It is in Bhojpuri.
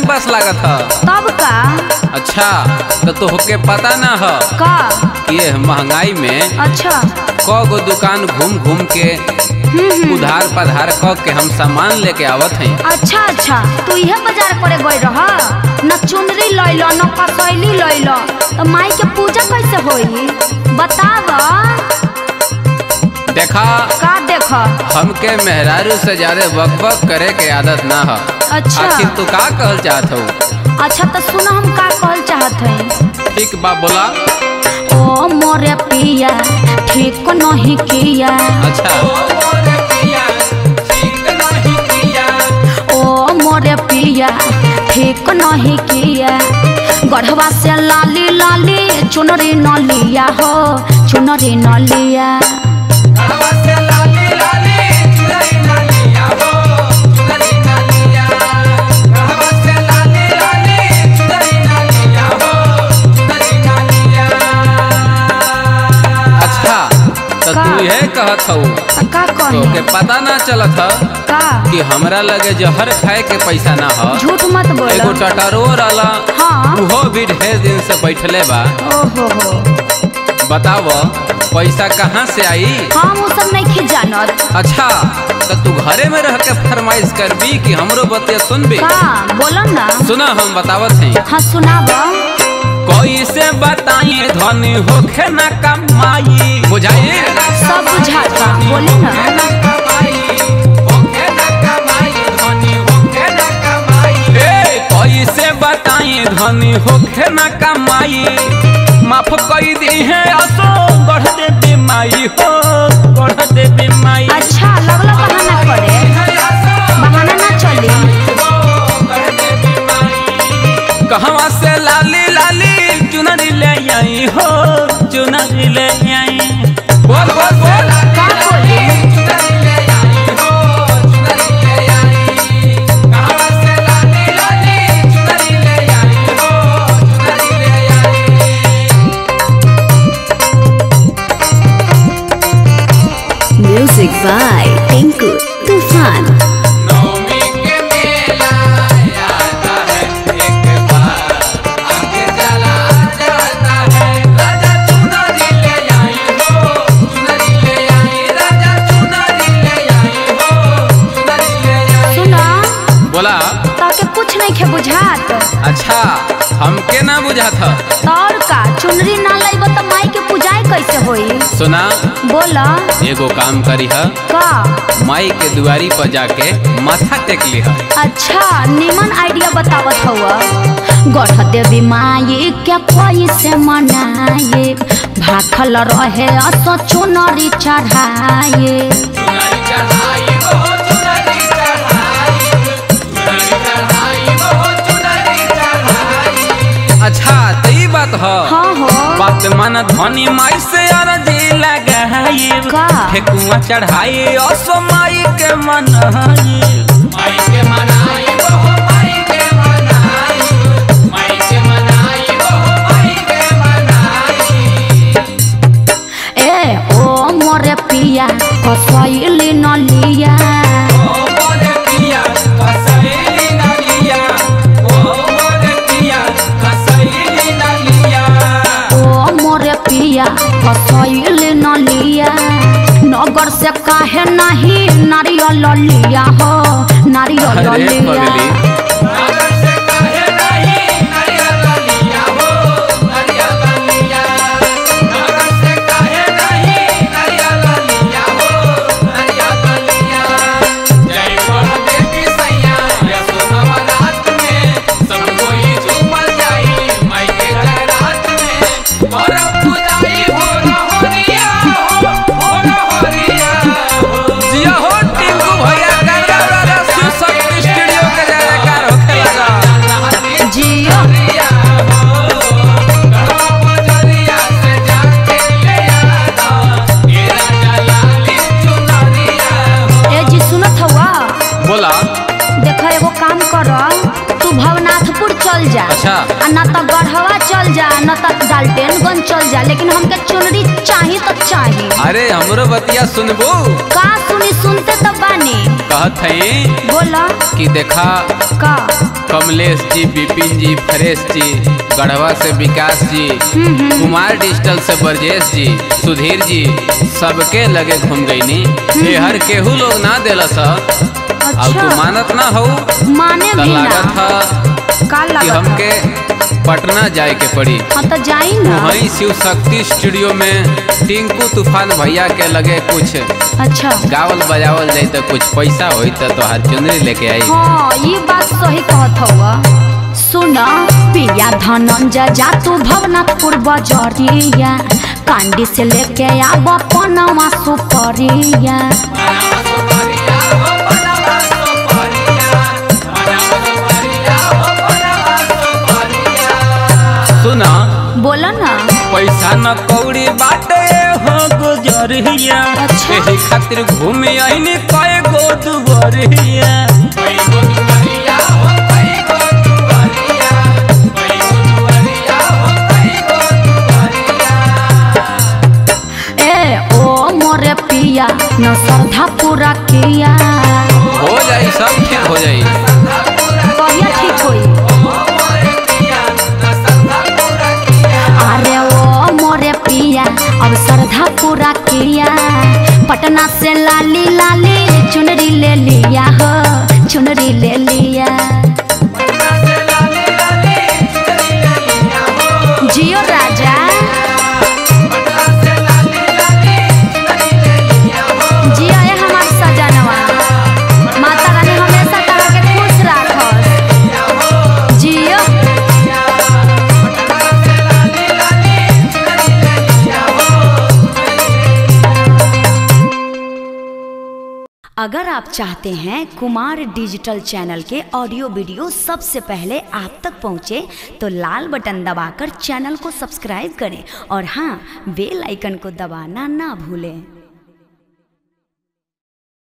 पास लागत ह तब का अच्छा तो तोहके पता ना ह का कि ये महंगाई में अच्छा क गो दुकान घूम घूम के हम्म हम्म उधार पधार क के हम सामान लेके आवत हई अच्छा अच्छा तू इहे बाजार करे गई रह न चुनरी लैल न कसैली लैल तो माई के पूजा कैसे होई बताव देखा का देख हमके मेहरारू से ज्यादा बकबक करे के आदत ना ह अच्छा आखिर तू का कहल चाहत हो अच्छा तो सुनो हम का कहल चाहत हई ठीक बा बोला ओ मोरे पिया ठीक नहीं किया अच्छा ओ मोरे पिया ठीक नहीं किया गढ़वा से लाली लाली चुनरी न लिया हो चुनरी न लिया अच्छा तो का? तू यह कहत हो तो का तोके कहे पता ना चलत ह का कि हमरा लगे जहर खाए के पैसा ना ह झूठ मत एगो बोलो टटरो रहला हाँ उहो भी ढेर दिन से बैठले बा ओहो हो बताव पैसा कहाँ से आई हम वो सब नहीं जानत अच्छा तो तू घरे में रह के फरमाइश करबी कि हमरो बतिया सुनबी का बोलो ना सुना हम बतावत हई हाँ सुनाब कैसे बताई धनी होखे ना कमाई बुझाई सब बुझाता बोली ना ए, कैसे बताई धनी होखे ना कमाई माफ कई दी है असो बढ़ दे बीमाई हो बढ़ दे बीमाई अच्छा लगला बहाना करे बहाना ना चली कहवा से लाली लाली चुनरी ले आई हो चुनरी ले आई बोल बोल बोल का बोली Music by Tinku Tufan. नवमी के मेला आता है एक बार आगे चला जाता है राजा चुनरी ले आई हो चुनरी ले आई राजा चुनरी ले आई हो चुनरी ले आई सुना बोला ताके कुछ नहीं खे बुझात अच्छा हमके ना बुझा था और का चुनरी ना लाइब तो माई के पूजाई कैसे होई सुना बोला एगो काम करी है का माई के दुआरी पर जाके माथा टेक ली है अच्छा निमन आइडिया बतावत हुआ गढ़ देवी माई के कोई से मनाए भाखल रहे असो चुनरी चढ़ाए चुनरी चढ़ाई हो चुनरी चढ़ाई चुनरी चढ़ाई हो चुनरी चढ़ाई अच्छा तो ई बात ह हाँ हो बात मन धनी माई से अरजी लगाई का? ठेकुआ चढ़ाई असो माई के मनाई माई के मनाई हो माई के मनाई माई के मनाई हो माई के मनाई ए ओ मोरे पिया कसैली न लिया ओ मोरे पिया कसैली न लिया ओ मोरे पिया कसैली न लिया ओ मोरे पिया कसैली न लिया नगर से काहे नहीं नारियल लिया हो नारियल अरे लिया पगली नगर से काहे नहीं नारियल लिया हो नारियल लिया नगर से काहे नहीं नारियल लिया हो नारियल लिया जय बोल देवी सैया यसो नवरात में सब कोई झूमर जाई माई के जगरात में और पूजाई हो रहोरिया हो हो रहोरिया हो जिया हो टिंकू भैया कर रहा शिव शक्ति स्टूडियो के जयकार होखे लगा जियो ए जी सुनत हवा बोला देख एगो काम कर तू भवनाथपुर चल जा अच्छा। आ न तो गढ़वा चल जा न तो डाल्टेनगंज चल जा लेकिन हमके चुनरी चाही तो चाही अरे हमरो बतिया सुनबू का सुनी सुनते तो बानी कहत हई बोला कि देखा का कमलेश जी विपिन जी फरेश जी गढ़वा से विकास जी कुमार डिजिटल से ब्रजेश जी सुधीर जी सबके लगे घूम गईनी ये हर केहू लोग ना दिलस अब तू अच्छा मानत ना हो माने तो भी लागत ना था का कि लागत हमके पटना जाए के पड़ी हाँ तो जाई ना वहीं शिव शक्ति स्टूडियो में टिंकू तूफान भैया के लगे कुछ अच्छा गावल बजावल जाई तो कुछ पैसा होई तो तोहार चुनरी लेके आई हाँ ये बात सही कहत हुआ सुना पिया धनंजय जा तू भवनाथपुर बजरिया कांडी से लेके आब पनवा सुपरिया सुना बोला ना पैसा न कौड़ी बाटे हो गुजरिया अच्छा। एही खातिर घूमे आईनी कए गो दुबरिया ए ओ मोरे पिया न श्रद्धा पूरा किया हो जाई सब ठीक हो जाई कहिया ठीक होई अरे ओ मोरे पिया अब श्रद्धा पूरा किया पटना से लाली लाली चुनरी ले लिया हो चुनरी ले लिया जियो राजा जियो है हमार सजनवा माता रानी हमेशा तरह के खुश राखस जियो अगर आप चाहते हैं कुमार डिजिटल चैनल के ऑडियो वीडियो सबसे पहले आप तक पहुंचे तो लाल बटन दबाकर चैनल को सब्सक्राइब करें और हाँ बेल आइकन को दबाना ना भूलें